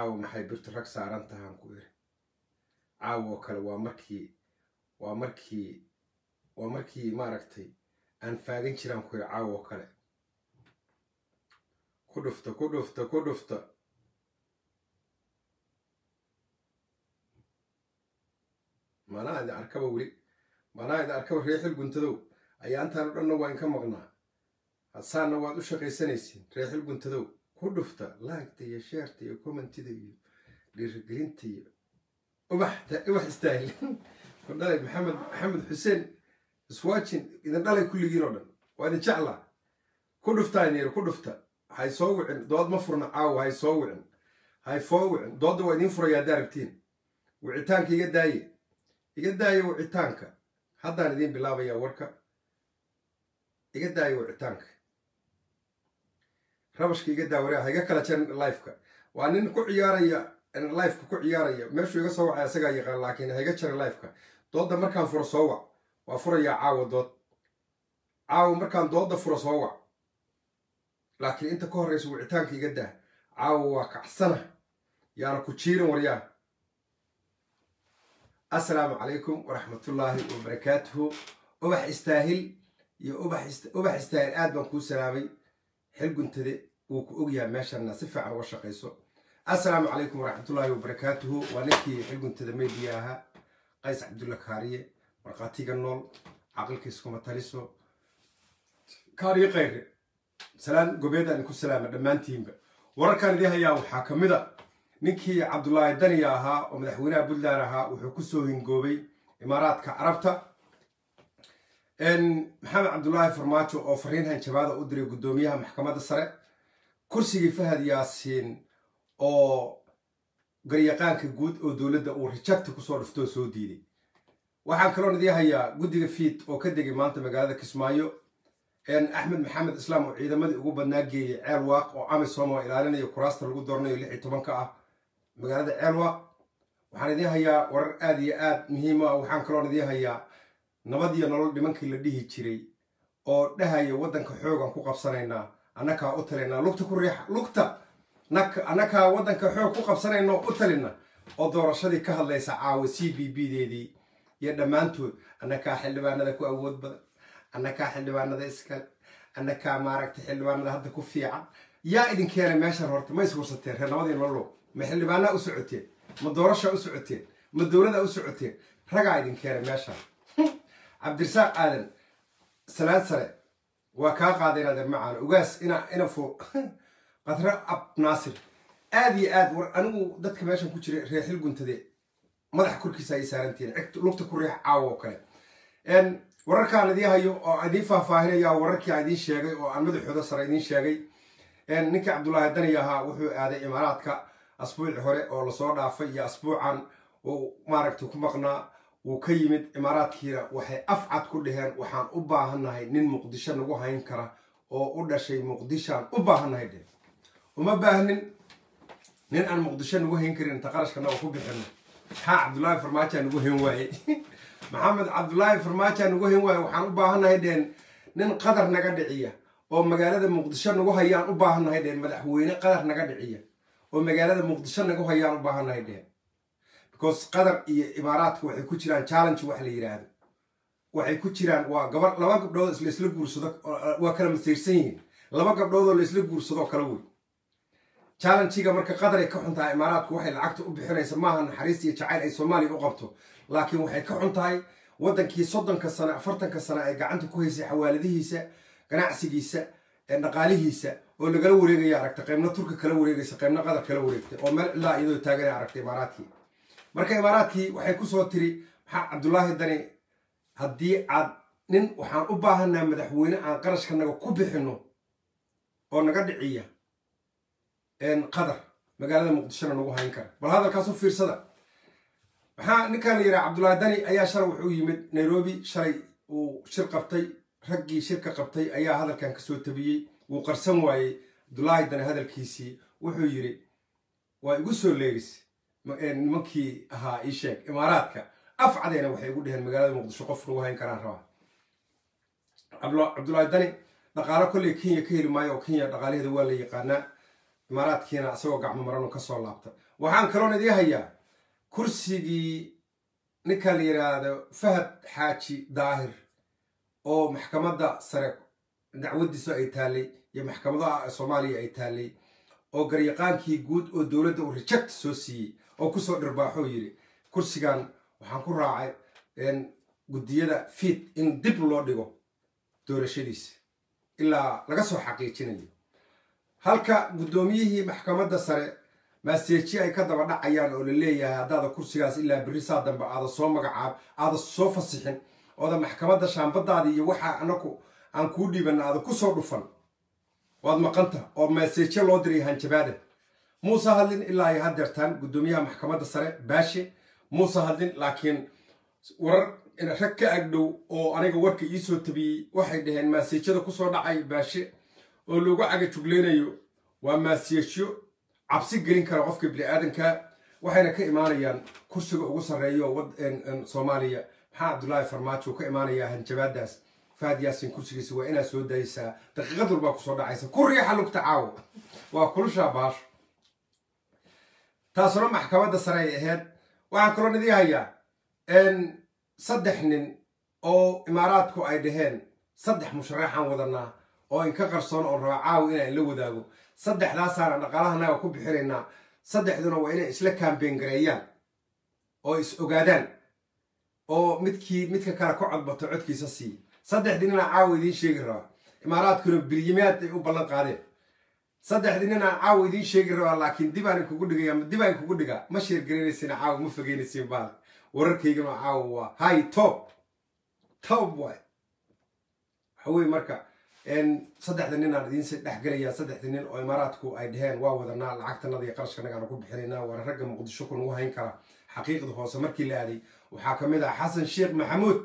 caawa maxay birtu rag saaran tahaan ku iri caawa oo kale waa markii waa markii waa markii maaragtay aan faagan jiraan ku iri caawa oo kale ku dhufta ku dhufta ku dhufta maanaa idin arkaba weli maanaa idin arkaba reexil guntadow ayaantaan o dhanna waa inka maqnaa hadsaana waad u shaqaysanaysiin reexil guntadow ku dhufta laagta iyo sheerta iyo commentida iyo dhiirigelinta iyo ubaxta ubax istaahil ku dhalay maxamed maxamed xuseen iswaajin idin dhalay kulligiin oo dhan waa idin jeclaa ku dhuftaa ineer ku dhufta hay soo wicin dood ma furna caawa hay soo wicin hay foo wicin doodda waa idiin furaya haddaa rabtiin wicitaanka iga daaye iga daaye wicitaanka haddaan idiin bilaabayaa warka iga daaye wicitaanka rabashka iga daawareha iga kala jan lifeka waa nin ku ciyaaraya lifeka ku ciyaaraya meeshuu iga soo wacay asagaa yaqaan laakiin haiga jarin lifeka doodda markaan furo soo wac waa furayaa caawa dood caawa markaan doodda furo soo wac laakiin inta ka horraysa wicitaanka iga daa caawa waa kacsana yaana ku jiirin waryaa assalaamu calaykum waraxmatullaahi wabarakaatuhu ubax istaahil iyo ubax istaahil aad baan kuu salaamay xil guntade wuu ku ogyahay meeshana si fiican uga shaqayso assalaamu calaykum waraxmatullaahi wabarakaatuhu waa ninkii xil guntada meydiya ahaa qays cabdulla kaariye markhaatiga nool caqilkiiskuma taliso kaariye kayre salaan gobeedaan idinku salaama dhammaantiinba wararkaan idii hayaa waxaa ka mid a ninkii cabdulaahi daniya ahaa oo madaxweynaha puntland ahaa wuxuu kusoo hingoobay imaaraadka carabta maxamed cabdulaahi farmaajo oo fariin hanjabaada u diray guddoomiyaha maxkamadda sare kursigii fahad yaasiin oo garyaqaanka guud oo dowladda uu rejecta kusoo dhuftoo soo diiday waxaan kaloon idii hayaa guddiga fiid oo ka degay maanta magaalada kismaayo axmed maxamed islaam oo ciidamadii ugu badnaa geeyay ceel waaq oo amisom oo ilaalinayo kuraasta lagu dooranayo lix iyo tobanka ah magaalada ceel waaq waxaan idiin hayaa warar aad iyo aad muhiima ah waxaan kaloon idiin hayaa nabad iyo nolol nimankii la dhihi jiray oo dhahaya waddanka xoogan ku qabsanaynaa annakaa u talinaa lugta ku riixa lugta annakaa waddanka xoog ku qabsanayna u talina oo doorashadii ka hadlaysa caawa c b b deedii iyo dhammaantood annakaa xildhibaanada ku awood badan annakaa xildhibaanada iskale annakaa maaragtay xildhibaanada hadda ku fiican yaa idin keenay meeshan horta ma ishursateen reer nabadii nololow ma xildhibaanaa u socoteen ma doorashaa u socoteen ma dowladaa u socoteen ragaa idin keenay meeshan cabdirasaaq aadan salaad sare waa kaa qaaday inaad macaan ugaas ina ina fo qadre ab naasir aad iyo aad war anigu dadka meeshan ku jira reexil guntade madaxa korkiisa ay saarantihiin cigt lugta ku riix caawa oo kale wararkaan idiin hayo oo idiin faahfaahinaya wararkii aan idiin sheegay oo aan madaxooda sare idiin sheegay ninkii cabdulaahi dani ahaa wuxuu aaday imaaraadka asbuuci hore oo lasoo dhaafay iyo asbuucan uu maaragtay ku maqnaa wuu ka yimid imaaraadkiina waxay afcad ku dhaheen waxaan u baahannahay nin muqdisho nagu hayn kara oo u dhashay muqdishaan u baahannahay dheh uma baahnin nin aan muqdisho nagu hayn karin inta qarashkanaga ku bixino maxaa cabdulaahi farmaajaa nagu hayn waaye maxamed cabdulaahi farmaajaa nagu hayn waaye waxaan u baahannahay dheen nin qadar naga dhiciya oo magaalada muqdisho nagu hayaan u baahannahay dheen madaxweyne qadar naga dhiciya oo magaalada muqdisho nagu hayaan u baahannahay dheen because qatar iyo imaaraadka waxay ku jiraan challenge wax la yidhaahdo waxay ku jiraan waa gabar laba gabdhood laisla guursado waa kala masiirsan yihiin laba gabdhoodoo laisla guursadoo kala wey challengiga marka qadaray ka xun tahay imaaraadku waxay lacagta u bixinaysa maaha naxariis iyo jacayl ay soomaaliya u qabto laakiin waxay ka xun tahay waddankii soddonka sane afartanka sane ay gacanta ku haysay xawaaladihiisa ganacsigiisa dhaqaalihiisa oo lagala wareegaya aragtay qaybna turka kala wareegaysa qaybna qadar kala wareegtay oo meel cilaa iyadoo taaganay aragtay imaaraadkii marka imaaraadkii waxay kusoo tiri maxaa cabdulaahi dani haddii aad nin waxaan u baahanaa madaxweyne aan qarashkanaga ku bixino oo naga dhiciya qadar magaalada muqdishona nagu hayn kara bal hadalkaas u fiirsada maxaa ninkaan la yidhaha cabdulaahi dani ayaa shalay wuxuu yimid nairobi shalay uu shir qabtay raggii shirka qabtay ayaa hadalkan kasoo tabiyey wuu qarsan waayey cabdulaahi dani hadalkiisii wuxuu yidhi waa igu soo leegis nimankii ahaa ii sheeg imaaraadka afcadeena waxay igu dheheen magaalada muqdisho qof nagu hayn karaan rabaa cabdulaahi dani dhaqaalo kolley kenya ka heli maayo oo kenya dhaqaalaheeda waa la yaqaanaa imaaraadkiina isagoo gacmo maranu ka soo laabta waxaan kaloon idii hayaa kursigii ninka la yidhaahdo fahad xaaji daahir oo maxkamadda sare dacwadiisu ay taallay iyo maxkamadaha soomaaliya ay taallay oo garyaqaankii guud oo dowladda uu reject soo siiyey oo kusoo dhirbaaxoo yidhi kursigan waxaan ku raacay guddiyada fiid in dib loo dhigo doorashadiisa ilaa laga soo xaqiijinayo halka guddoomiyihii maxkamadda sare maaseeji ay ka daba dhacayaan oo la leeyahay haddaada kursigaas ilaa berri saa dambe aada soo magacaab aada soo fasixin ooda maxkamadda shaambadaada iyo waxaa anaku aan kuu dhiibanna aada ku soo dhufan waad maqanta oo maaseeje loo diray hanjabaada muuse hadlin ilaa ay hadeertaan guddoomiyaha maxkamadda sare baashe muuse hadlin laakiin warar rag ka agdhow oo aniga warka iisoo tabiyey waxay dhaheen maaseejyada kusoo dhacay baashe oo loogu caga jugleynayo waa maaseejyo cabsi gelin kara qofka bini-aadanka waxayna ka imaanayaan kursiga ugu sarreeyo soomaaliya maxaa cabdullaahi farmaajo ka imaanayaa hanjabaadaas fahad yaasin kursigiisa waa inaad soo daaysaa daqiiqad walbaa kusoo dhacaysa ku riixa lugta caawo waa kulushaa baasho taasuna maxkamadda sare ay ahayd waxaan kaloo idii hayaa saddex nin oo imaaraadku ay dhaheen saddex musharaxaan wadanaa oo inka qarsoon oon raba caawi inaan la wadaago saddexdaasaana dhaqaalahanaga ku bixinaynaa saddexduna waa inay isla kaambeen gareeyaan oo is ogaadaan oo midkii midka kale ka codbato codkiisa siiya saddexdii ninaa caawa idiin sheegi rabaa imaaraadkuna bilyimaad ay u ballan qaadeen saddexdii ninaa caawa idiin sheegi rabaa laakiin dib aan kugu dhigaya dib aan kugu dhigaa ma sheergaraynaysiin caawa ma fogeynaysiin baal wararkaygana caawa waa hay top top waay waxa weye marka saddexda nin aan idiinsi dhexgelayaa saddexda nin oo imaaraadku ay dhaheen waa wadanaa lacagtanada iyo qarashkanagaan ku bixinaynaa waana ragga muqdisho ku nagu hayn kara xaqiiqda hoose markii la aaday waxaa ka mid ah xasan sheekh maxamuud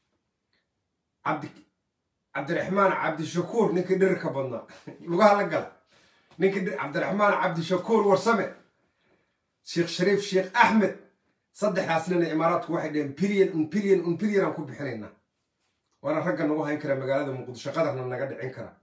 cabdi cabdiraxmaan cabdishakuur ninkii dhirirka badnaa lugaha la gala ninkii cabdiraxmaan cabdishakuur warsame sheekh shariif sheekh axmed saddexdaas nina imaaraadku waxay dhaheen bilyan un bilyan un bilyan aan ku bixinaynaa waana ragga nagu hayn kara magaalada muqdisho qadarna naga dhicin kara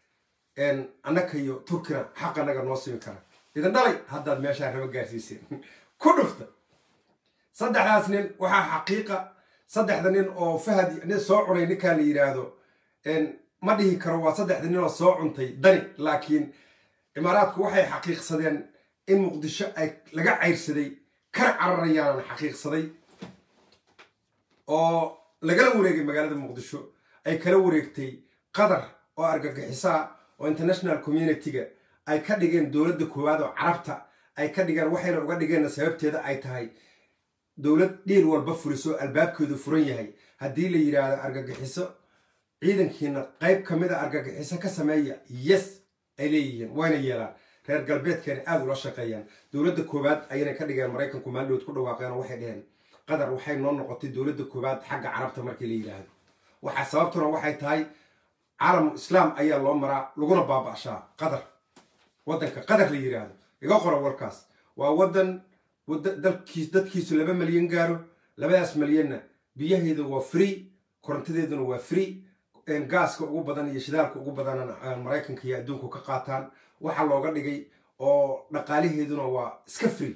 annaka iyo turkina xaqa naga noo simi kara idan dhalay haddaad meeshaa raba gaarsiiseen ku dhufta saddexdaas nin waxaa xaqiiqa saddexda nin oo fahad nin soo cunay ninkaa la yidhaahdo ma dhihi karo waa saddexda nin oo soo cuntay dani laakiin imaaraadku waxay xaqiiqsadeen in muqdisho ay laga cayrsaday kar cararayaanan xaqiiqsaday oo lagala wareegay magaalada muqdisho ay kala wareegtay qatar oo argagixisaa oo international community-ga ay ka dhigeen dowladda koowaad oo carabta ay ka dhigeen waxayna uga dhigeenna sababteeda ay tahay dowlad dhiil walba fuliso albaabkeedu furan yahay haddii la yidhaahdo argagixiso ciidankiina qayb ka mid a argagixiso ka sameeya yes ay leeyihiin wayna yeelaan reer galbeedkeena aada ula shaqeeyaan dowladda koowaad ayayna ka dhigeen maraykanku maaldood ku dhawaaqeen oo waxay dheheen qatar waxay noo noqotay dowladda koowaad xagga carabta markii la yidhaahdo waxaa sababtuna waxay tahay caalamu islaam ayaa loo maraa laguna baaba'shaa qatar waddanka qatar la yidhaahdo iga qora warkaas waa waddan dalkiis dadkiisu laba malyan gaaro labadaas malyanna biyaheeda waa free korontadeeduna waa free gaaska ugu badan iyo shidaalka ugu badanna maraykanka iyo adduunku ka qaataan waxaa looga dhigay oo dhaqaalaheeduna waa iska free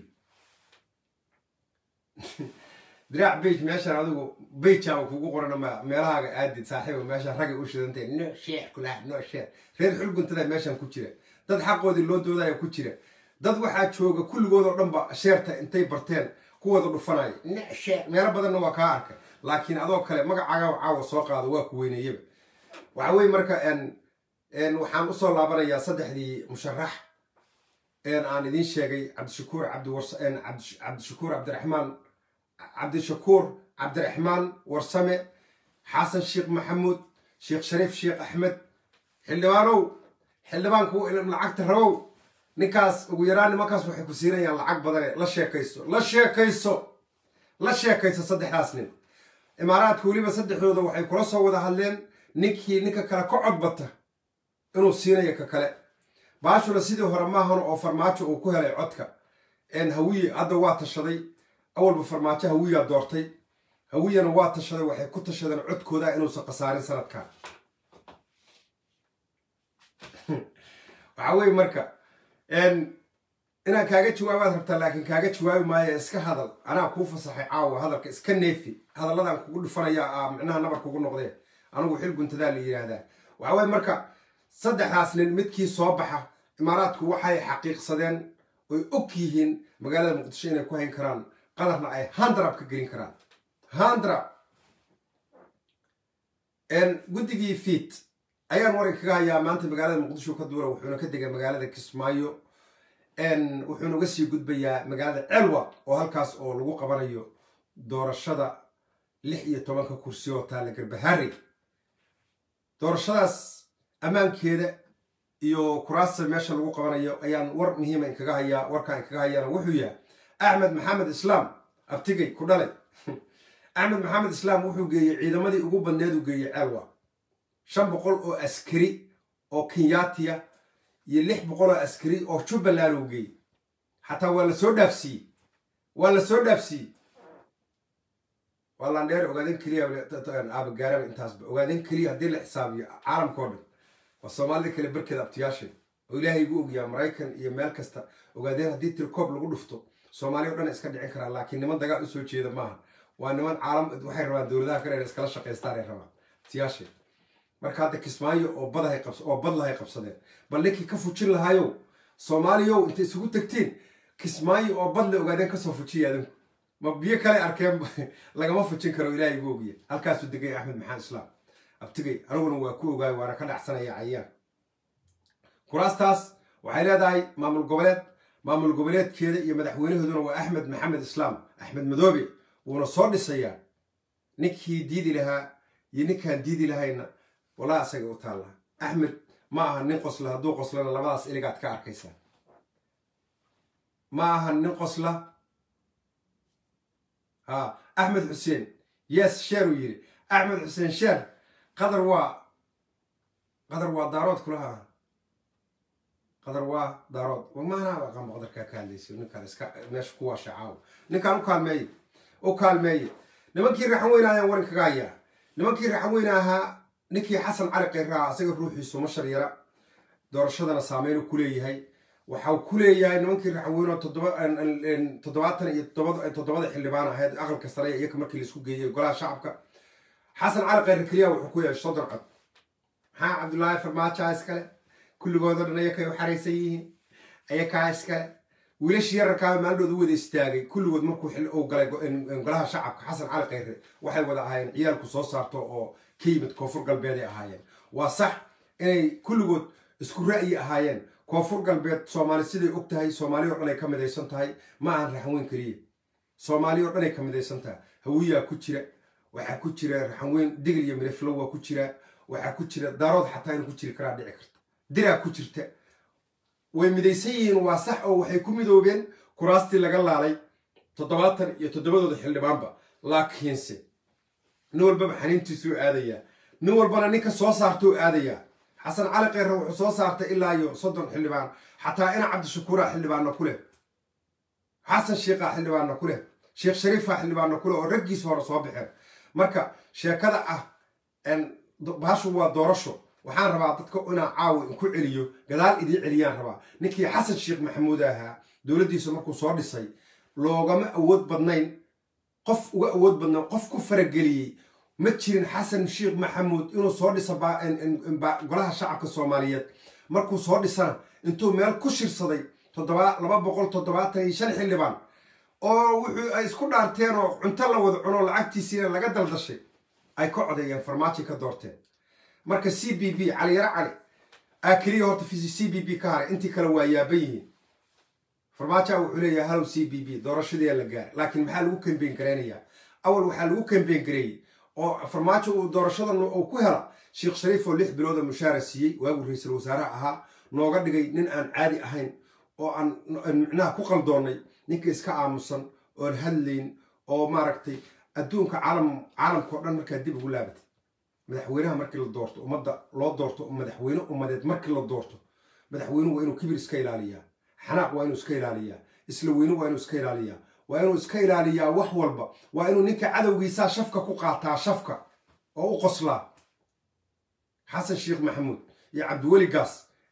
diraac bage meeshaan adigu bejaa kugu qoran meelahaaga aadid saaxiiba meeshaan ragay u shidantay no sheer kulaha no sheer reer xulguntada meeshaan ku jira dad xaqoodii loo doodaya ku jira dad waxaa jooga kulligood oo dhanba sheerta intay barteen kuwooda dhufanaya no sheer meelo badanna waa kaa arkay laakiin adoo kale magacaaga caawa soo qaado waa ku weyneeyaba waxa weye marka waxaan usoo laabanayaa saddexdii musharax aan idiin sheegay cabdishakuur cabdishakuur cabdiraxmaan cabdishakuur cabdiraxmaan warsame xasan sheekh maxamuud sheekh shariif sheekh axmed xildhibaanow xildhibaanku lacagta rabow ninkaas ugu yaraan nimankaas waxay ku siinayaan lacag badane la sheekayso la sheekayso la sheekayso saddexdaas nin imaaraadka weliba saddexdooda waxay kula soo wada hadleen ninkii ninka kale ka codbata inuu siinayo ka kale baashuna sidii hore maahan oo farmaajo uu ku helay codka hawiye hadda waa tashaday awalba farmaajo hawiyaa doortay hawiyana waa tashaday waxay ku tashadeen codkooda inuusan khasaarin sanadkan waxaa weye marka inaan kaaga jawaabaad rabtaa laakiin kaaga jawaabi maayo iska hadal anaa kuu fasaxay caawa hadalka iska neefi hadalladan kugu dhufanaya a micnaha nabar kugu noqdee anigu xil guntadaa la yidhaahdaa waxaa waye marka saddexdaas nin midkii soo baxa imaaraadku waxay xaqiiqsadeen oy og yihiin magaalada muqdisho inay ku hayn karaan qadarna ay handrab ka gelin karaan handrab guddigii fiit ayaan waran kaga hayaa maanta magaalada muqdisho ka duura wuxuuna ka degay magaalada kismaayo wuxuuna uga sii gudbayaa magaalada celwa oo halkaas oo lagu qabanayo doorashada lix iyo tobanka kursi oo taalla garbahaari doorashadaas ammaankeeda iyo kuraasta meesha lagu qabanayo ayaan war muhiima inkaga hayaa warkaan inkaga hayaana wuxuu yahay axmed maxamed islaam abtigay ku dhalay axmed maxamed islaam wuxuu geeyey ciidamadii ugu badneed uu geeyey ceelwa shan boqol oo askari oo kenyaatiya iyo lix boqol oo askari oo jubbaland uu geeyey xataa waa la soo dhaafsiiyey waa la soo dhaafsiiyey waa landheer ogaadeen keliya aabagaaraba intaasba ogaadeen keliya haddii la xisaabiyo caalamkao dhan waa soomaalida kale barkeeda abtiyaashay oo ilaahay igu ogyaa maraykan iyo meel kasta ogaadeen haddii tirkoob lagu dhufto soomaaliya o dhan iska dhicin karaan laakiin niman dagaal usoo jeeda maaha waa niman caalam waxay rabaan dowladaha kale inay iskala shaqaystaan ay rabaan abtiyaashay marka hadda kismaayo oo badahay oo bad lahay qabsadeen bal ninkii ka fujin lahaayow soomaaliyow intay isugu tagtiin kismaayo oo bad la ogaadeen kasoo fujiya adinku ma biyo kale arkeen lagama fujin karo ilaahay igu ogiya halkaasuu degay axmed maxamed islaam abtigay aniguna waa ku ogaay waana ka dhacsanaya cayaan kuraastaas waxay leedahay maamul goboleed maamul goboleedkeeda iyo madaxweynahooduna waa axmed maxamed islaam axmed madoobe wuuna soo dhisayaa ninkii diidi lahaa iyo ninkaan diidi lahayna walaa asaga u taalla axmed ma aha nin qosla hadduu qoslana labadaas iligaad ka arkaysaa ma aha nin qosla ha axmed xuseen yes sheer uu yidhi axmed xuseen sheer qadar waa qadar waa daarood kulaha qadar waa daarood maanaaba aqaanba qadarkaa ka hadlaysa ninkaan iska meesha ku waasha caawa ninkaan u kaalmeeye u kaalmeeye nimankii raxan weyne ayaan waran kaga hayaa nimankii raxan weyne ahaa ninkii xasan cali kayraa asaga ruuxiisu ma shar yara doorashadana saameynu ku leeyahay waxau ku leeyahay nimankii raxaweyno toddobaatan iyo toddobada xildhibaan ahayd aqalka sare iyaka markii laisku geeyey golaha shacabka xasan cali khayre keliya wuxuu ku yahay soddon cod maxaa cabdullaahi farmaajoa iskale kulligoodoo dhan ayakay u xaraysan yihiin ayakaa iskale wiilashii yararkaa maaldood u wada istaagay kulligood markuu uu galay golaha shacabka xasan cali khayre waxay wada ahaayeen ciyaalku soo saarto oo ka yimid koonfur galbeeday ahaayeen waa sax inay kulligood isku ra'yi ahaayeen koonfur galbeed soomaali siday og tahay soomaali o dhan ay ka midaysan tahay ma ahan raxanweyn keliya soomaali o dhan ay ka midaysan tahay hawiyaa ku jira waxaa ku jira raxanweyn digil iyo midaflow waa ku jira waxaa ku jira daarood xataa inuu ku jiri karaa dhici karta diraa ku jirta way midaysan yihiin waa sax oo waxay ku midoobeen kuraastii laga laalay toddobaatan iyo toddobadooda xildhibaanba laakiinse nin walbaba xaniintiisuu aadayaa nin walbana ninka soo saartuu aadayaa xasan cali kheyre wuxuu soo saartay ilaa iyo soddon xildhibaan xataa ina cabdishakuura xildhibaanna ku leh xasan sheikha xildhibaanna ku leh sheekh shariifa xildhibaanna ku leh oo raggiisa hore soo baxeen marka sheekada ah bahashu waa doorasho waxaan rabaa dadka inaan caawa inku celiyo gadaal idiin celiyaan rabaa ninkii xasan sheekh maxamuud ahaa dowladdiisa markuu soo dhisay loogama awood badnayn qof uga awood badnayn qof ku farageliyey ma jirin xasan sheekh maxamuud inuu soo dhiso golaha shacabka soomaaliyeed markuu soo dhisana intuu meel ku shirsaday laba boqol toddobaatan iyo shan xildhibaan oo wuxuu ay isku dhaarteen oo cunto la wada cuno lacagtiisiina laga daldashay ay ka codeeyeen farmaajo ka doorteen marka c b b caliyaro cali aa keliya horta c b b ka haray intii kale waa yaaban yihiin farmaajoa wuxuu leeyahay halow c b b doorashadii la gaaray laakiin maxaa lagu kambeyn garaynayaa awal waxaa lagu kambeyn gareeyey oo farmaajo uu doorashadan uu ku hela sheekh shariif oo lix bilooda mushaara siiyey waaguu ra-iisul wasaaraha ahaa nooga dhigay nin aan caadi ahayn oo aan micnaha ku qaldoonnay ninka iska aamusan oon hadlayn oo maaragtay adduunka caalam caalamka o dhan markaa dib ugu laabatay madaxweynaha markii la doorto ummadda loo doorto madaxweyne ummadeed markii la doorto madaxweynuhu waa inuu kibir iska ilaaliyaa xanaaq waa inuu iska ilaaliyaa isla weyne waa inuu iska ilaaliyaa waa inuu iska ilaaliyaa wax walba waa inuu ninka cadowgiisaa shafka ku qaataa shafka oo u qoslaa xasan sheekh maxamuud iyo cabdiweli gaas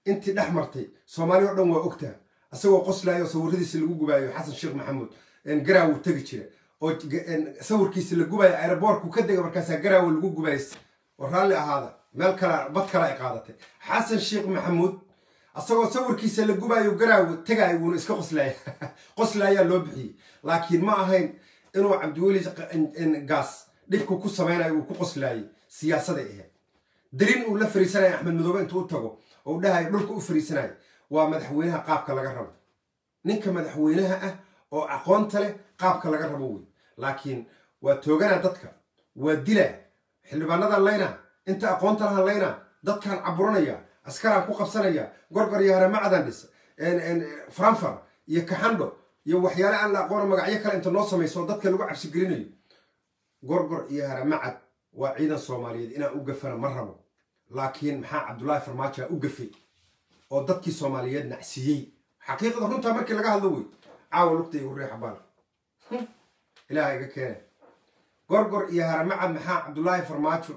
intii dhex martay soomaali o dhan waa ogtaha isagoo qoslaayo sawiradiisa lagu gubaayo xasan sheekh maxamuud garaawu tegi jira oo sawirkiisa la gubaayo aeroboortku ka dega markaasaa garaawo lagu gubayo oo raalli ahaada meel kala bad kale ay qaadatay xasan sheekh maxamuud asagoo sawirkiisa la gubaayo garaawo tegaayo wuuna iska qoslaaya qoslaayaa loo bixiyey laakiin ma ahayn inuu cabdiweli gaas dhibku ku samaynayo uu ku qoslaayay siyaasaday ahayd darin uu la fariisanaya axmed madoobe intuu u tago oo u dhahayo dhulka u fariisanayo waa madaxweynaha qaabka laga rabo ninka madaxweynaha ah oo aqoonta leh qaabka laga rabo wey laakiin waa tooganaa dadka waa dilaa xildhibaanadan laynaa inta aqoonta lahan laynaa dadkaan caburanaya askaraan ku qabsanaya gorgor iyo haramacdan dhis franfar iyo kaxandho iyo waxyaale aan la aqoona magacyo kale inta noo samayso oo dadka lagu cabsigelinayo gorgor iyo haramacad waa ciidan soomaaliyeed inaan u gafana ma rabo laakiin maxaa cabdullaahi farmaajo u gafay oo dadkii soomaaliyeed nacsiiyey xaqiiqada runtaa markii laga hadlo wey caawa lugta igu riixa baal ilaaha iga keene gorgor iyo haramacad maxaa cabdullaahi farmaajo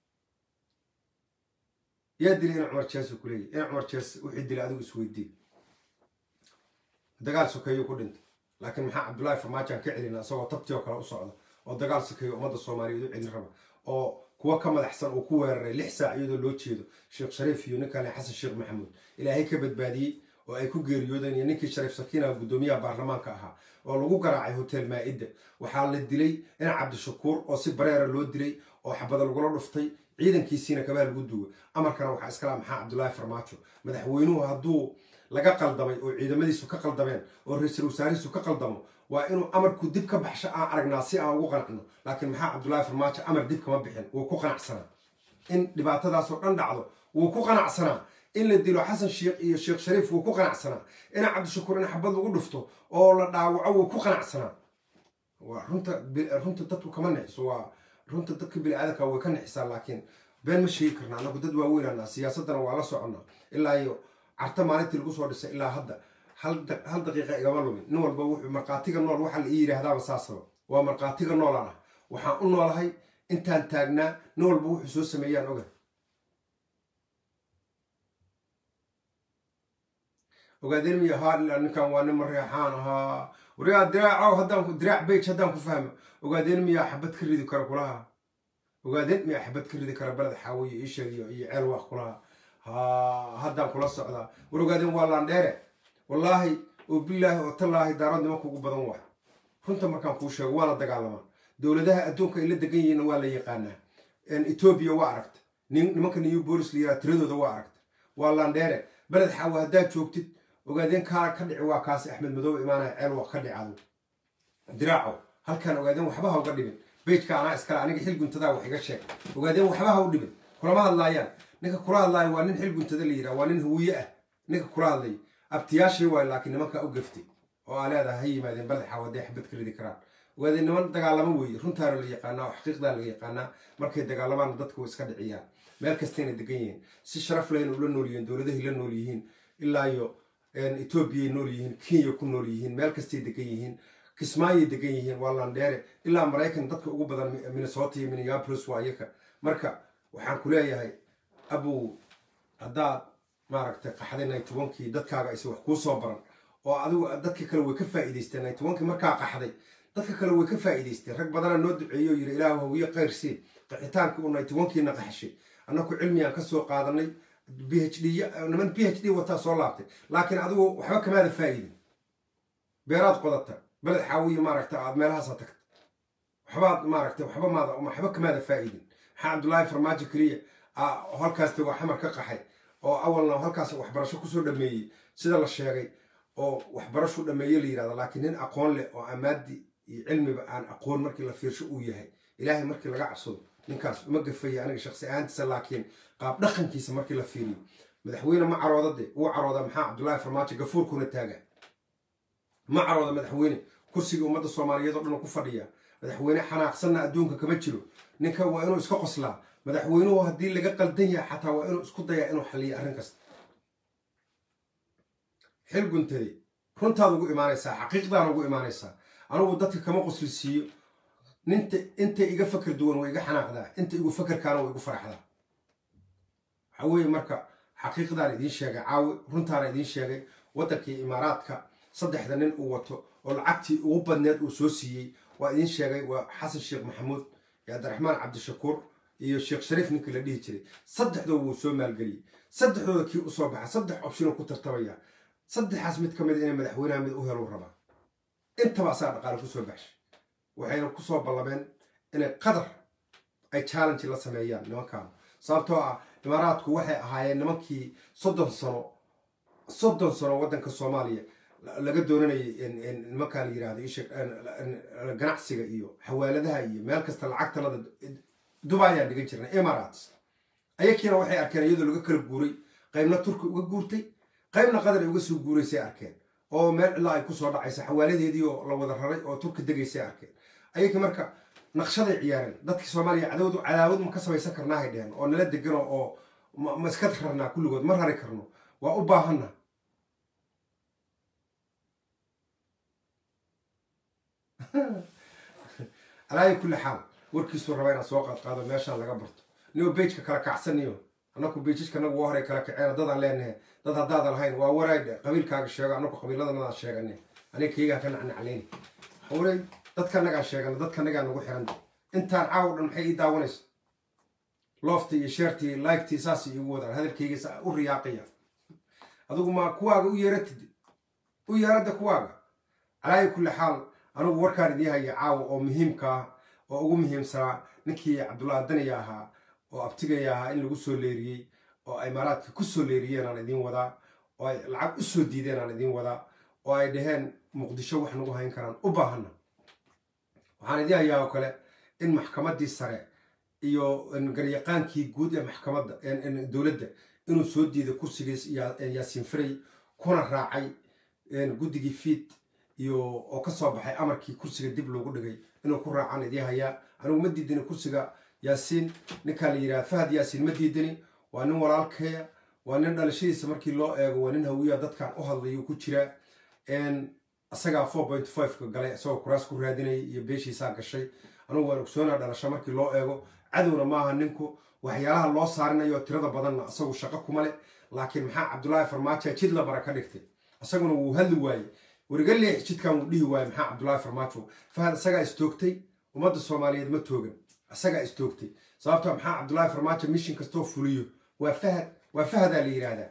yaa dilay ina cumar jees ku leeyahy ina cumar jees wixii dilay adigu isweydii dagaal sokeeyo ku dhintay laakiin maxaa cabdullaahi farmaajo aan ka celina isagoo tabtii oo kale u socda oo dagaal sokeeyo ummadda soomaaliyeed u celin raba oo kuwa ka madaxsan uu ku weeraray lix saac iyadoo loo jeedo sheekh shariif iyo ninkale xasan sheekh maxamuud ilaahay ka badbaadiyey oo ay ku geeriyoodeen iyo ninkii shariif sakiina guddoomiyaha baarlamaanka ahaa oo lagu garaacay hotel maa-idda waxaa la dilay in cabdishakuur oo si bareera loo dilay oo xabada lagula dhuftay ciidankiisiina kabaa lagu duway amarkana waxaa iskala maxaa cabdullaahi farmaajo madaxweynuhu hadduu laga qaldamay oo ciidamadiisu ka qaldameen oo ra-iisul wasaarihiisu ka qaldamo waa inuu amarku dib ka baxsho aan aragnaa si aan ugu qanacno laakiin maxaa cabdullaahi farmaajo amar dib kama bixin wuu ku qanacsanaa in dhibaatadaasoo dhan dhacdo wuu ku qanacsanaa in la dilo xasan sheekh iyo sheekh shariif wuu ku qanacsanaa ina cabdishakuur in xabad lagu dhufto oo la dhaawaco wuu ku qanacsanaa waa runta runta dadku kama nixiso waa runta dadka bini-aadanka way ka nixisaa laakiin been ma sheegi karna anagu dad waaweynana siyaasadana waa la soconnaa ilaa iyo carta maalintii lagu soo dhisay ilaa hadda hal daqiiqa igama lumin nin walba wuxuu markhaatiga nool waxaa la ii yidhaahdaaba saasaba waa markhaatiga noolaan ah waxaan u noolahay intaan taagnaa nin walba wuxuu soo sameeyaan oga ogaadeen miya haa ilaa ninkan waa nin mareexaan ahaa warigaa diraacow haddaan diraac bage haddaan ku fahmo ogaadeen miyaa xabad ka ridi kara kulaha ogaadeen miyaa xabad ka ridi kara beled xaawiye ii sheegiyo iyo ceel waaq kulaha ha haddaan kula socdaa war ogaadeen waa laandheere wallaahi oo bilaahi oo tallaahi daarad nimanka ugu badan waay runta markaan kuu sheego waa la dagaalamaa dowladaha adduunka ay la degan yihiinna waa la yaqaanaa etoobiya waa aragta nimanka new bolis la yiraha tiradooda waa aragta waa laandheere beled xaawi haddaad joogtid ogaadeen kaa ka dhici waa kaasi axmed madoobe imaanaya ceel waa ka dhicado diraaco halkaan ogaadeen waxba ha uga dhibin bejka anaa iskale aniga xil guntadaa wax iga sheeg ogaadeen waxba ha u dhibin kulama hadlaayaan ninka kula hadlaaya waa nin xil guntada la yidhaha waa nin huwiye ah ninka kula hadlay abtiyaashii waay laakiin nimankaa u gaftay oo aa leedaha ha yimaadeen beled xaawi hadday xabad ka ridi karaan ogaadeen niman dagaalamo weeye runtaana la yaqaanaa oo xaqiiqdaa la yaqaanaa markay dagaalamaana dadka way iska dhiciyaan meel kastayna degan yihiin si sharaf lehna ula nool yihiin dowladahay la nool yihiin ilaa iyo etoobiyay nool yihiin kenya ku nool yihiin meel kastay degan yihiin kismaayay degan yihiin waa landheere ilaa maraykan dadka ugu badan minnesota iyo minneapolis waa iyaka marka waxaan ku leeyahay abow haddaad maaragtay qaxday naytobankii dadkaaga ayse wax kuu soo baran oo adigu dadka kale way ka faa'iidaysteen naytobankii markaa qaxday dadka kale way ka faa'iidaysteen rag badana noo duceeyo yiri ilaahu hawiye khayrsii qaxitaankii uu naytobankiina qaxashay annaku cilmigaan ka soo qaadanay b h d niman b h d wataa soo laabtay laakiin adigu waxba kamaada faa'idin beeraad qodata beled xaawiye maaragta aad meelahaasaa tagta waxbaad maaragta waxba maada waxba kamaada faa'idin maxaa cabdullaahi farmaajo keliya halkaas tago xamar ka qaxay oo awalna halkaas waxbarasho kusoo dhameeyey sida la sheegay oo waxbarashu dhameeye la yidhahda laakiin nin aqoon leh oo amaadi iyo cilmiba aan aqoon markii la fiirsho uu yahay ilaahay markii laga cabsado ninkaas uma gafaya aniga shaqsi ahaantiisa laakiin qaab dhaqankiisa markii la fiiriyo madaxweyne ma caroodade uu carooda maxaa cabdullaahi farmaajo gafuurkuna taaga ma carooda madaxweyne kursiga ummadda soomaaliyeed oo dhan ku fadhiya madaxweyne xanaaqsanna adduunka kama jiro ninka waa inuu iska qoslaa madaxweynuhu haddii laga qaldan yahay xataa waa inuu isku dayaa inuu xaliyo arrin kasta xil guntade runtaad ugu imaanaysaa xaqiiqdaan ugu imaanaysaa anugu dadka kama qoslisiiyo ninta inta iga fakar duwan way iga xanaaqdaa inta igu fakarkaana way igu faraxdaa waxaa weeye marka xaqiiqdaan idiin sheegay caawi runtaana idiin sheegay waddankii imaaraadka saddexda nin uu wato oo lacagtii ugu badneed uu soo siiyey waa idiin sheegay waa xasan sheekh maxamuud iyo cabdiraxmaan cabdishakuur iyo sheekh shariif ninkii la dhihi jiray saddexdooda wuu soo maalgeliyey saddexdooda kii usoo baxa saddex opshinoo ku tartamaya saddexaas mid ka mid inay madaxweynaha mid u helu rabaa intaba asaga dhaqaale kusoo baxshay waxayna kusoo ballameen inay qadar ay challenge la sameeyaan nimankaan sababtoo ah imaaraadku waxay ahaayeen nimankii soddon sano soddon sano waddanka soomaaliya laga doonanayay nimankaa la yirahdo ganacsiga iyo xawaaladaha iyo meel kasta lacagtanada dubayaan dhigan jirnay emirates ayakiina waxay arkeen iyadoo laga kala guuray qaybna turki uga guurtay qaybna qadar ay uga soo guuraysay arkeen oo meel cilaa ay kusoo dhacaysa xawaaladeedii oo la wada raray oo turki degaysay arkeen ayakii marka naqshaday ciyaareen dadkii soomaaliya cadawdu cadaawad ma ka samaysan karnaahay dheheen oo nala degano oo ma iska rarnaa kulligood ma rari karno waa u baahanna alaayi kulli xaal warkiisuu rabaa inaad soo qaadqaado meeshaan laga barto nigo bejka kala kacsaniyo annaku bejijka anagu waa horay kala kaceena dadaan leenahe dad haddaadan lahayn waa waraydhe qabiilkaaga sheego annaku qabiiladanadaan sheegane aniga keygaa ka nacnaclayni hawley dadkanagaan sheegana dadkanagaa nagu xiranta intaan caaw dhan maxay ii daawanaysa looftii iyo sheertii laygtii saasay iigu wadaan hadalkeygiisa u riyaaqaya adigu ma kuwaaga u yeeratid u yeeradda kuwaaga calaayi kulli xaal anigu warkaan idiin haya caawa oo muhiimkaa oo ugu muhiimsanaa ninkii cabdullaahi daniya ahaa oo abtigaya ahaa in lagu soo leeriyey oo imaaraadka ku soo leeriyeen aan idiin wadaa oo ay lacag u soo diideen aan idiin wadaa oo ay dhaheen muqdisho wax nagu hayn karaan u baahanna waxaan idiin hayaa oo kale in maxkamaddii sare iyo garyaqaankii guud ee maxkamadda dowladda inuu soo diiday kursigiis yaasiin firay kuna raacay guddigii fiid iyo oo ka soo baxay amarkii kursiga dib loogu dhigay inuu ku raacaan idiin hayaa anigu ma diidani kursiga yaasiin ninkaa la yidhaha fahad yaasiin ma diidani waa nin walaalkeeya waa nin dhalashadiisa markii loo eego waa nin hawiya dadkan u hadlayu ku jira isagaa four point fiveka galay isagoo kuraas ku raadinayay iyo beeshiisaa gashay anugu waan ogsoonaa dhalasho markii loo eego cadowna maaha ninku waxyaalaha loo saarinayo tirada badanna isagu shaqo kuma leh laakiin maxaa cabdulaahi farmaajo jid la bara ka dhigtay isaguna wuu hadli waayey weriga leex jidkan wuu dhihi waayey maxaa cabdulaahi farmaajo fahad isagaa istoogtay ummadda soomaaliyeed ma toogan isagaa istoogtay sababtoo maxaa cabdulaahi farmaajo mishin kastoo fuliyo waa fahad waa fahadaa la yidhaahdaa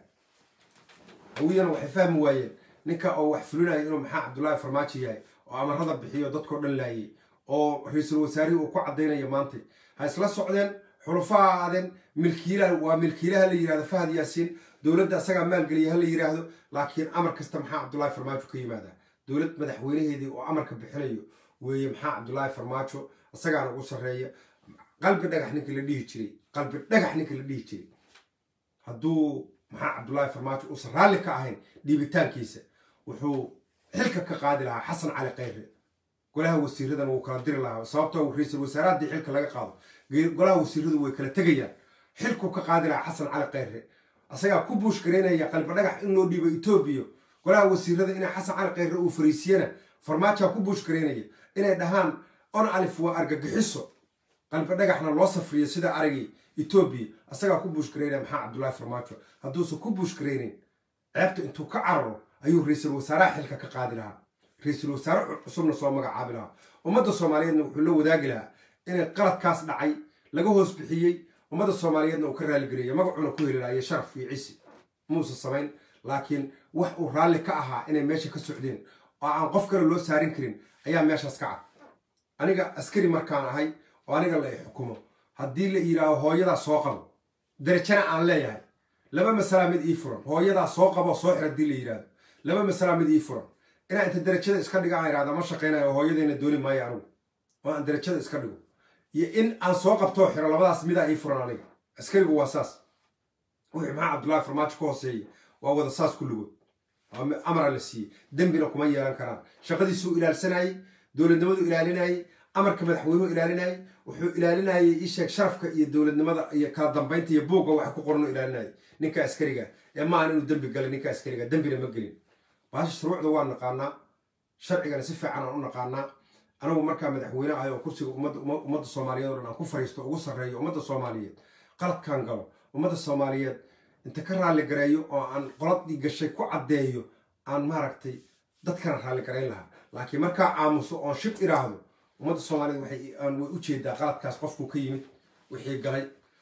hawiyana waxay fahmi waayeen ninka oo wax fulinaya inuu maxaa cabdulaahi farmaajo yahay oo amarada bixiyo dadkao dhan laayay oo ra-iisul wasaarihii uu ku caddaynaya maantay ha isla socdeen xulufaha aadeen milkiilaha waa milkiilaha la yirahdo fahad yaasiin dowladda isagaa maalgeliya ha la yiraahdo laakiin amar kasta maxaa cabdulaahi farmaajo ka yimaadaa dowlad madaxweynaheedii oo amarka bixinayo weeye maxaa cabdulaahi farmaajo isagaana ugu sarreeya qalbi dhagax ninka la dhihi jiray qalbi dhagax ninka la dhihi jiray hadduu maxaa cabdulaahi farmaajo uusan raalli ka ahayn dhiibitaankiisa wuxuu xilka ka qaadi lahaa xasan cali khayre golaha wasiiradan wuu kala diri lahaa sababtoo ra-iisul wasaare haddii xilka laga qaado golaha wasiiradu way kala tegayaan xilkuu ka qaadi lahaa xasan cali khayre asagaa ku buush garaynaya qalbi dhagax in loo dhiibo etoobiya golaha wasiirada inay xasan cali khayre uu fariisiyana farmaajaa ku buush garaynaya inay dhahaan on alif waa argagixiso qalbi dhagaxna loo safriyo sida aragii etoobiya asagaa ku buush garaynaya maxaa cabdulaahi farmaajo hadduusan ku buush garaynayn ceebta intuu ka cararo ayuu ra-iisul wasaaraha xilka ka qaadi lahaa ra-iisul wasaare cusubna soo magacaabi lahaa ummadda soomaaliyeedna wuxuu la wadaagi lahaa inay qaladkaas dhacay laga hoos bixiyey ummadda soomaaliyeedna uu ka raaligareeya magacuna ku heli lahayo sharaf iyo cisi muusa samayn laakiin wax uu raalli ka ahaa inay meesha ka socdeen oo aan qof kale loo saarin karin ayaa meeshaas ka cad aniga askari markaan ahay oo aniga la i xukumo haddii la yidhaaho hooyadaa soo qabo darajana aan leeyahay laba masalaa mid ii furan hooyadaa soo qabo soo xir haddii la yidhaahdo laba masalaa mid ii furan inaa inta darajada iska dhiga aan idhahda ma shaqaynayo hooyadayna dooni maayo anigu oo aan darajada iska dhigo iyo in aan soo qabtoo xiro labadaas midaa ii furan aniga askarigu waa saas wixii maxaa cabdullaahi farmaajo ka hooseeya waa wada saas kulligood amara la siiyey dembina kuma yeelan karaan shaqadiisuu ilaalsanayey dowladnimadu ilaalinayey amarka madaxweynuhu ilaalinayey wuxuu ilaalinayey ii sheeg sharafka iyo dowladnimada iyo kala dambaynta iyo buugga waxa ku qoran ilaalinayay ninka askariga ee maahan inuu dembi galay ninka askariga dembina ma gelin baasha shuruucda waa naqaanaa sharcigana si fiican aan u naqaanaa anigu markaa madaxweyne ahay oo kursiga ummadda soomaaliyeed o dhan aan ku fariisto ugu sarreeyo ummadda soomaaliyeed qaladkaan galo ummadda soomaaliyeed inta ka raalli gareeyo oo aan qoladii gashay ku caddeeyo aan maaragtay dadkana raalli garayn lahaa laakiin markaa aamuso oon shib iraahdo ummadda soomaaliyed waxay aan way u jeedaa qaladkaas qofkuu ka yimid wixii galay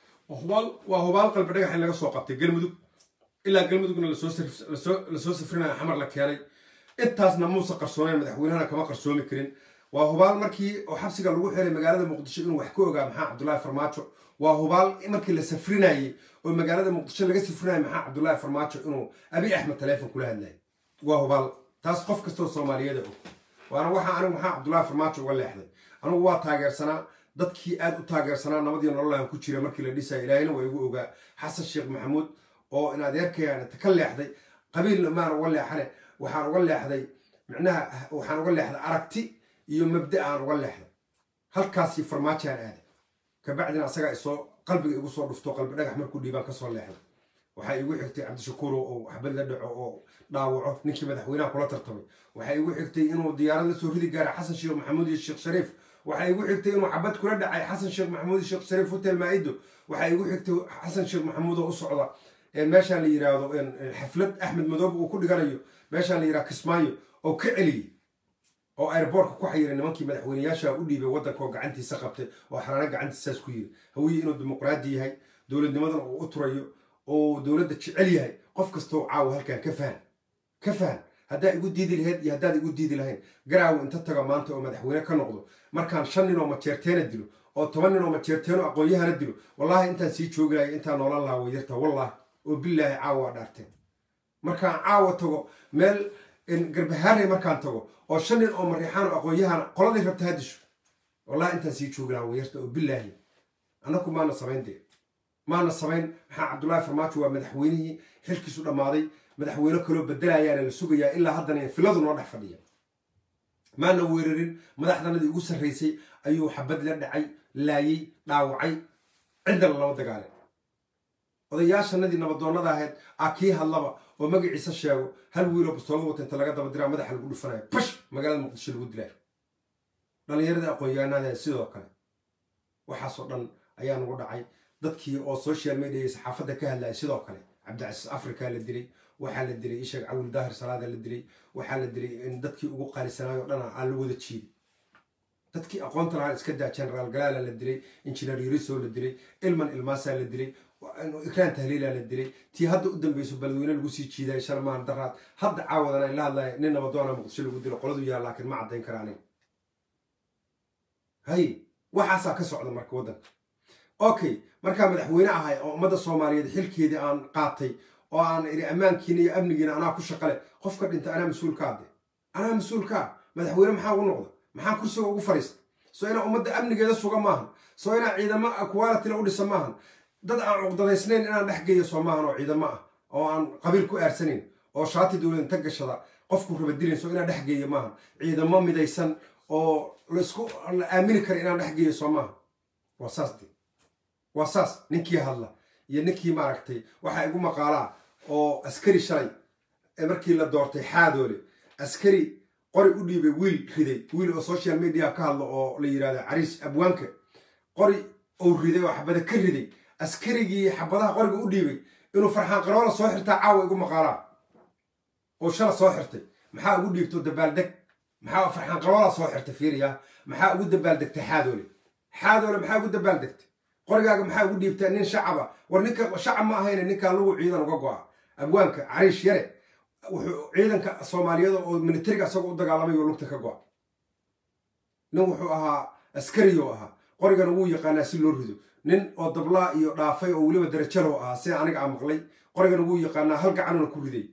waa hubaal qalbi dhagax in laga soo qabtay galmudug ilaa galmudugna lasoo safrinaya xamar la keenay intaasna muuse qarsoonayn madaxweynahana kama qarsoomi karin waa hubaal markii oo xabsiga lagu xiray magaalada muqdisho inuu wax ka ogaa maxaa cabdullaahi farmaajo waa hubaal markii la safrinayey oo magaalada muqdisho laga safrinayay maxaa cabdullaahi farmaajo inuu abi axmed taleefon kula hadlayay waa hubaal taas qof kastoo soomaaliyada og waana waxaa anigu maxaa cabdullaahi farmaajo uga leexday anigu waa taageersanaa dadkii aad u taageersanaa nabadii nololaan ku jira markii la dhisaya ilaahina waa igu ogaa xasan sheekh maxamuud oo in adeerkayaan inta ka leexday qabiilna maan uga leexane waxaan uga leexday micnaha waxaan uga leexday aragti iyo mabda aan uga leexday halkaasii farmaajaan aaday kabacdina asagaa isoo qalbiga igu soo dhufto qalbi dhagax markuu dhiibaan kasoo leexday waxaa igu xigtay cabdishakuuro oo waxbad la dhaco oo dhaawaco ninkii madaxweynaha kula tartamay waxaa igu xigtay inuu diyaarad la soo ridi gaara xasan sheekh maxamuud iyo sheekh shariif waxaa igu xigtay inuu xabad kula dhacay xasan sheekh maxamuud iyo sheekh shariif hotel maa'ido waxaa igu xigtay xasan sheekh maxamuud oo u socda meeshaan la yiraahdo xaflad axmed madoobe uu ku dhiganayo meeshaan la yirahdo kismaayo oo ka celiyey oo airboortka ku xayiray nimankii madaxweyneyaasha u dhiibay waddanka oo gacantiisa qabtay oo xaraano gacantiisaas ku yiri hawiye inuu dimuqraadi yahay dowladnimadana uu u turayo oo dowladda jecel yahay qof kastoo caawa halkan ka fahan ka fahan haddaa igu diidi lahayd iyo haddaad igu diidi lahayn garaawo inta taga maanta oo madaxweyne ka noqdo markaan shan nin oo majeerteena dilo oo toban nin oo majeerteeno aqoon-yahana dilo wallaahi intaan sii joogi lahay intaan noolan lahaa wayarta wallaahi oo bilaahi caawa waa dhaarteen markaan caawa tago meel garbahaaray markaan tago oo shan nin oo mariixaan oo aqoon-yahana qoladay rabta hadisho wallahi intaan sii joogi lahaa wayarta oo bilaahi annaku maana samayn dee maana samayn maxaa cabdullaahi farmaajo waa madaxweynihii xilkiisu dhammaaday madaxweyne kaloo bedelayaana la sugayaa ilaa haddana filadu noo dhex fadhiya maana weerarin madaxdanadii ugu sarraysay ayuu xabad la dhacay laayey dhaawacay ciddana lama dagaalin odayaashanadii nabadoonnada ahayd aa kii hadlaba oo magaciisa sheego hal wiiloo bastoolada wata inta laga daba diraa madaxa lagu dhufanayo bash magaalada muqdisho lagu dilaayo dhallinyaradii aqoon-yahanada sidoo kale waxaasoo dhan ayaa nagu dhacay dadkii oo social media saxaafadda ka hadlaya sidoo kale cabdicasiis africa la dilay waxaa la dilay isheeg cawil daahir salaada la dilay waxaa la dilay in dadkii ugu qaalisanaayoo dhana aan la wada jiiday dadkii aqoonta lahaa iska daa generaal galaala la dilay injineer yuriso la dilay ilman ilmaasaa la dilay ikraan tahliila la dilay tii hadda u dambeyso balweyne lagu sii jiiday sharmaan daraad hadda caawadana in la hadlaya nin nabadoona muqdisho lagu dilo qoladu yaha laakiin ma caddayn karaanin hay waxaasaa ka socda marka waddanka okay markaa madaxweyne ahay oo ummadda soomaaliyeed xilkeedii aan qaatay oo aan iri ammaankiina iyo amnigiina anaa ku shaqale qofka dhinta anaa mas-uulka ade anaa mas-uulkaa madaxweyne maxaa ugu noqda maxaa kursiga ugu fadhiista soo inaa ummadda amnigeeda suga maahan soo inaa ciidamo qualitila u dhisa maahan dad aan cuqdadaysnayn inaan dhex geeyo soo maahan oo ciidamo ah oo aan qabiil ku aarsanayn oo shaati dowlad inta gashada qofku rabadilayn soo inaan dhex geeyo maahan ciidamo midaysan oo laisku la aamini kara inaan dhex geeyo soo maahan waa saas de waa saas ninkii hadla iyo ninkii maaragtay waxaa igu maqaalaa oo askari shalay markii la doortay xaadoole askari qori u dhiibay wiil riday wiil oo social media ka hadla oo la yidhahdo cariis abwaanka qori ou riday oo xabada ka riday askarigii xabadaha qoriga u dhiibay inuu farxaan qaroola soo xirtaa caawa igu maqaalaa oo shala soo xirtay maxaa ugu dhiibto dabaaldeg maxaa farxaan qaroola soo xirtay fiiriya maxaa ugu dabaaldegtay xaadoole xaadoole maxaa ugu dabaaldegtay qorigaaga maxaa ugu dhiibtaa nin shacaba war ninka shacab ma ahayne ninkaa lugu ciidan uga go'a abwaanka cariish yare wuxuu ciidanka soomaaliyeed oo militariga isagoo u dagaalamay oo lugta ka go'a nin wuxuu ahaa askariyou ahaa qorigana wuu yaqaanaa si loo rido nin oo dablaa iyo dhaafay oo weliba darajalow ahaa sida aniga aa maqlay qorigana wuu yaqaanaa hal gacanuna ku riday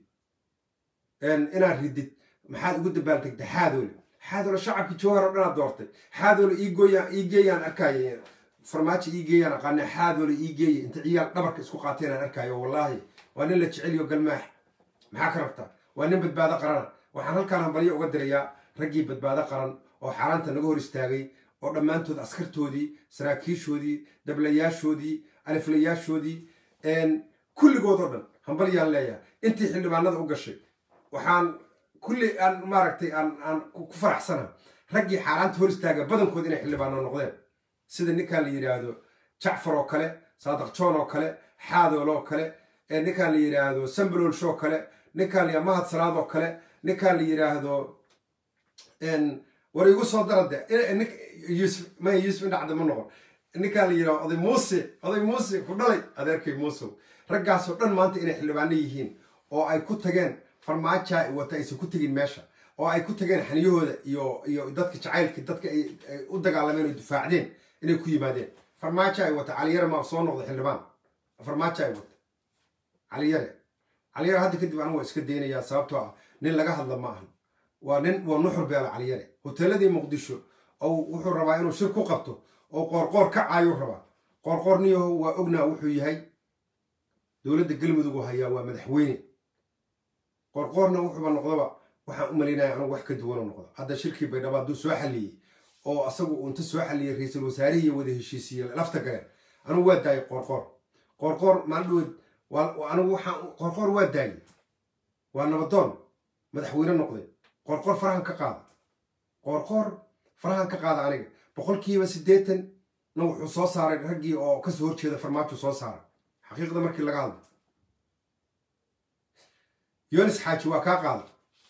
inaad ridid maxaad ugu dabaaldegta xaadoole xaadoole shacabkii jawhar oo dhanaad doortay xaadoole ii geeyaan arkaya farmaajo ii geeyaan aqaana xaadoole ii geeya inta ciyaal dhabarka isku qaateen aan arkaayo wallaahi waa nin la jeceliyo galmaax maxaa ka rabtaa waa nin badbaado qarana waxaan halkaan hambalyo uga dirayaa raggii badbaado qaran oo xaaraanta naga hor istaagay oo dhammaantood askartoodii saraakiishoodii dablayaashoodii aliflayaashoodii kulligood oo dhan hambalyaan leeyahay intii xildhibaanada u gashay waxaan kulli aan maaragtay aan ku faraxsana raggii xaaraanta hor istaaga badankood inay xildhibaano noqdeen sida ninkan la yidhaahdo jacfar oo kale saadaq joon oo kale xaadool oo kale ninkaan la yidhaahdo sambalol show kale ninkaan la mahad salaad oo kale ninkaan la yidhaahdo war igu soo darade yusuf maya yuusuf indhacda ma noqon ninkaan la yidhahdo oday muuse oday muuse ku dhalay adeerkay muusow raggaasoo dhan maanta inay xildhibaano yihiin oo ay ku tageen farmaaja wata aysan ku tegin meesha oo ay ku tageen xaniyahooda iyo iyo dadka jacaylka dadka ay u dagaalameen oo difaacdeen inay ku yimaadeen farmaajo ay wata caliyare maa soo noqda xildhibaan farmaajo ay wata caliyare caliyare hadda kadib anigu waa iska daynayaa sababtoo ah nin laga hadla ma ahan waa nin waa nuxur beela caliyare hoteeladii muqdisho oo wuxuu rabaa inuu shir ku qabto oo qoorqoor ka caayuu rabaa qoorqoor niyaho waa ognaa wuxuu yahay dowladda galmudug oo hayaa waa madaxweyne qoorqoorna wuxuuba noqdaba waxaan u malaynaya anigu wax ka duwanoo noqdo hadda shirkii baydhabo hadduu soo xalliyey oo asagu uu inta soo xalliyey ra-iisul wasaarihii wada heshiisiye lafta galeen anigu waa daayay qoorqoor qoorqoor maaldhoweed anigu waxaan qoorqoor waa daayay waa nabadoon madaxweyne noqday qoorqoor farahan ka qaada qoorqoor farahan ka qaada aniga boqolkiiba siddeetan na wuxuu soo saaray raggii oo kasoo horjeeda farmaajo soo saaray xaqiiqda markii laga hadlo yonis xaaji waa kaa qaada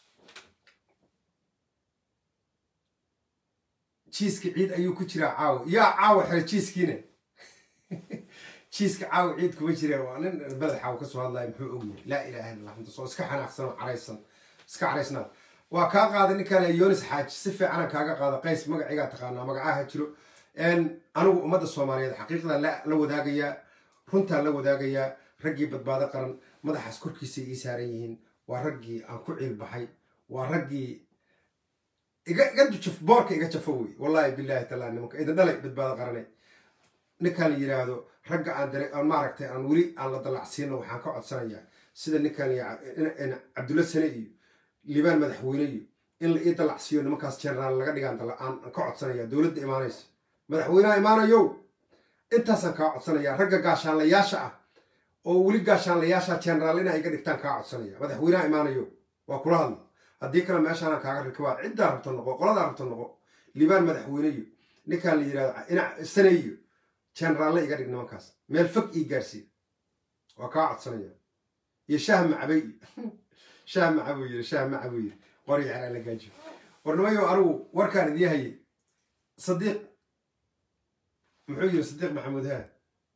jiiska ciid ayuu ku jiraa caawa yaa caawa xere jiiskiina jiiska caawa ciid kuma jireen waa nin beled xaawa kasoo hadlaya muxuu ogyahay laa ilaha illa allah soo iska xanaaqsan oo caraysan iska caraysnaa waa kaa qaaday ninkaan yonis xaaji si fiicanan kaaga qaada qays magacigaa taqaanaa magacaha jiro anigu ummadda soomaaliyeed xaqiiqdan la wadaagayaa runtaan la wadaagayaa raggii badbaado qaran madaxaas korkiisay ii saaran yihiin waa raggii aan ku ciilbaxay waa raggii iga jaf boorka iga jafo wey wallaahi bilaahi tallaa nimanka idin dhalay badbaado qarane ninkaan la yidhaahdo ragga aan dare aan maaragtay aan weli aan la dallacsiino waxaan ka codsanayaa sida ninkaan cabdulla sane iyo liibaan madaxweyne iyo in la ii dallacsiiyo nimankaas jenaraal laga dhigaan aan ka codsanaya dowladda imaanaysa madaxweynaha imaanayow intaasaan kaa codsanaya ragga gaashaanlayaasha ah oo weli gaashaanlayaasha jenaraal ina iga dhigtaan kaa codsanaya madaxweynaha imaanayo waa kula hadla haddii kale meeshaana kaaga rikabaa ciddaa rabta noqo qoladaa rabta noqo liibaan madaxweyneyo ninkaan la yidhahdo ina saneyo jenaraalle iga dhig nimankaas meel fog ii gaarsiiya waa kaa codsanaya iyo shaah macabay shaah macabuu yiri shaah macabuu yiri qori yaraan la gaajiyo warnimayo anigu warkaan idii hayay sadiiq muxuu yiri sadiiq maxamuud haa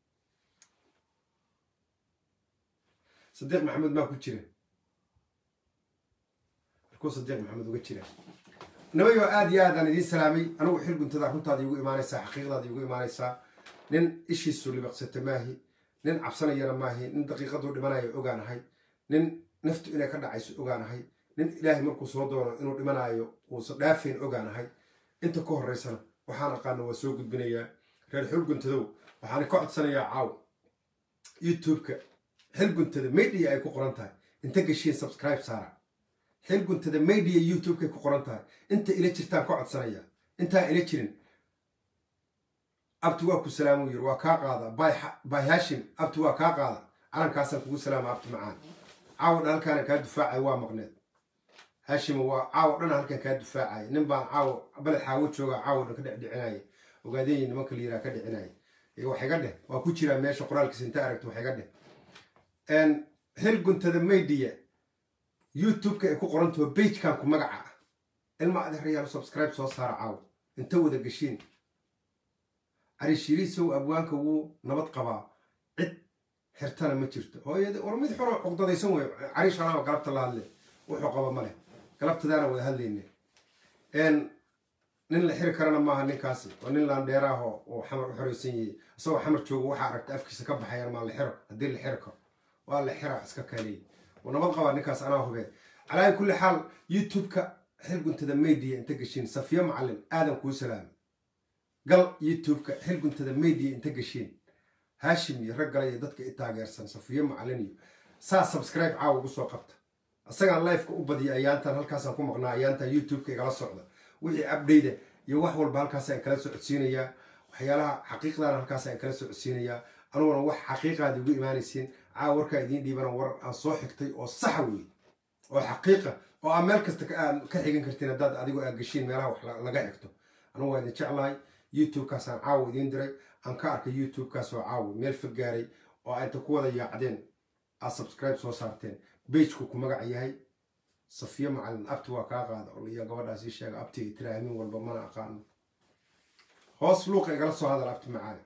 sadiiq maxamuud maa ku jira markuu sadiiq maxamuud uga jira nimayo aad iyo aadaan idiin salaamay anigu xil guntada runtaada iigu imaanaysaa xaqiiqdaada iigu imaanaysaa nin ishiisu libaqsata maahi nin cabsanayana maahi nin daqiiqaduu dhimanayo ogaanahay nin naftu inay ka dhacayso ogaanahay nin ilaahay markuu soo doono inuu dhimanayo uusan dhaafayn ogaanahay inta ka horeysana waxaan aqaano waa soo gudbinayaa reer xil guntadow waxaan ka codsanayaa caaw youtube-ka xil guntada media ay ku qoran tahay inta geshiin subscribe saara xil guntada media youtube-kay ku qoran tahay inta ila jirtaan ka codsanaya intaan ila jirin abti waa ku salaamuu yiri waa kaa qaada bay hashim abti waa kaa qaada calankaasaan kugu salaama abti macaan caawo dhan halkaana kaa dufaacay waa maqneed hashima waa caawo dhan halkan kaa dufaacaya nin baan caawo baled xaawo jooga caawo dhan ka dhecdhicinaya ogaadeeyi nimanka la yiraa ka dhicinaya wax iga dheh waa ku jiraa meesha qoraalkiisa inta aragto wax iga dheh xil guntada media youtube-ka ay ku qorantaho bagekan ku magaca ah ilma adeerayaal subscribe soo saara caawo inta wada geshiin carishiriisow abwaanka wuu nabad qabaa cid xirtana ma jirto hooyada war mid xoro cuqdadaysan wey cariish alaaba galabta la hadle wuxuu qaba ma leh galabtadaana wada hadlayne nin la xiri karana maaha ninkaasi waa nin laandheeraaho oo xamar u xoreysan yahay isagoo xamar joogo waxaa aragta afkiisa ka baxayaan maa la xiro haddii la xiri karo waa la xira iska kaaleeyay oo nabad qabaa ninkaas anaa hubee calaa kulli xaal youtube-ka xil guntada media inta geshiin safiyo macalin aadan kuu salaamay gal youtube-ka xil guntada media inta geshiin haashim iyo rag gala iyo dadka i taageersan safiyo macalin iyo saa subscribe caawa ugu soo qabta isagaan lifeka u badiya ayaantan halkaasaan ku maqnaa ayaantan youtube-ka igala socda wixii abdhayda iyo wax walba halkaasaan kala socodsiinayaa waxyaalaha xaqiiqdaana halkaasaan kala socodsiinayaa aniguna wax xaqiiqaad igu imaanaysiin caawa warkaa idiin dhiibana war aan soo xigtay oo saxa wey oo xaqiiqa oo aan meel kasta ka xigan kartiin haddaad adigu aad geshiin meelaha wax laga xigto anigu waa idin jeclahay youtube-kaasaan caawa idiin diray aan ka arkay youtube-kaas oo caawa meel fog gaaray oo inta ku wada yaacdeen aad subscribe soo saarteen beijku ku magac yahay safiyo macalin abti waa kaa qaada iyo gabadhaas ii sheega abti ay tira aamin walba mana aqaano hoos luuqa igala soo hadal abti macaali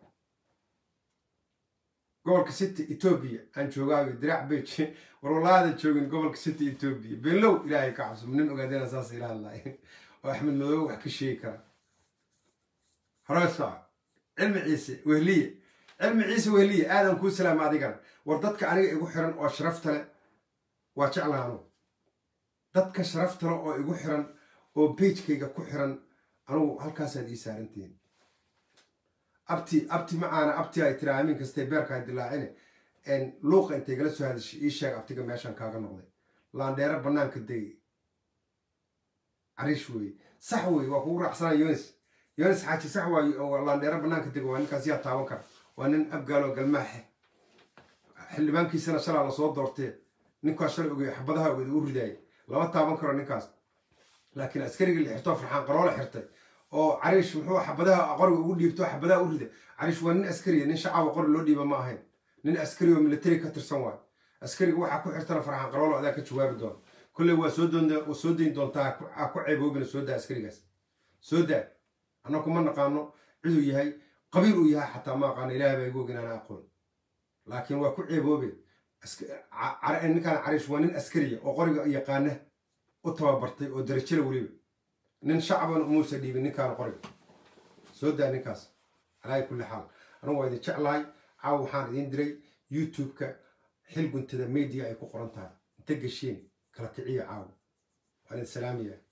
gobolka city etoobiya aan joogaayo diraac beij war walaada joogin gobolka city etoobiya beenlow ilaahay ka cabso nin ogaadena saas ila hadlaay oo axmed madoobe wax ka sheegi kara horesoa cilmi ciise wehliye cilmi ciise wehliye aadan kuu salaama adigana war dadka aniga igu xiran oo sharafta leh waa jeclaa anugu dadka sharafta leh oo igu xiran oo beijkayga ku xiran anugu halkaasaad ii saarantihiin abti abti macaana abti ay tira aamin kastee beerkaa dilaacine luuqa intay gala soo hadashay ii sheeg abtiga meeshaan kaaga noqday laandheero bannaanka degay cariish weeye sax weeye waa kugu raacsana yonis yonis xaaji sax waaye oo laandheero bannaanka dega waa ninkaas yaa taaban kara waa nin abgaaloo galmaaxe xildhibaankiisana shalaa lasoo doortee ninkaas shalay ogey xabadaha oged u ridaayay lama taaban karo ninkaas laakiin askarigii la xirtoo farxaan qaroola xirtay oo cariish muxuu xabadaha qoriga ugu dhiibto xabadaha u rida cariish waa nin askariya nin shacaba qori loo dhiiba ma ahayn nin askari oo military ka tirsan waayo askariga waxaa ku xirtana farxaan qaroolo adaa ka jawaabi doona kolley waa soo soo dayn doontaa ha ku ceeboobina soo daa askarigaas soo daa annaku ma naqaano ciduu yahay qabiil uu yahay xataa ma aqaano ilaah baa igu ogin ana aqoon laakiin waa ku ceeboobe ninkaan cariish waa nin askariya oo qoriga yaqaana u tababartay oo darajala weliba nin shacaban umuusa dhiibin ninkaan qoriga soo daa ninkaas calaa kulli xaal anigu waa idin jeclahay caaw waxaan idiin diray youtube-ka xil guntada media ay ku qoran tahay inta gesheen kala kiciya caaw waan idin salaamaya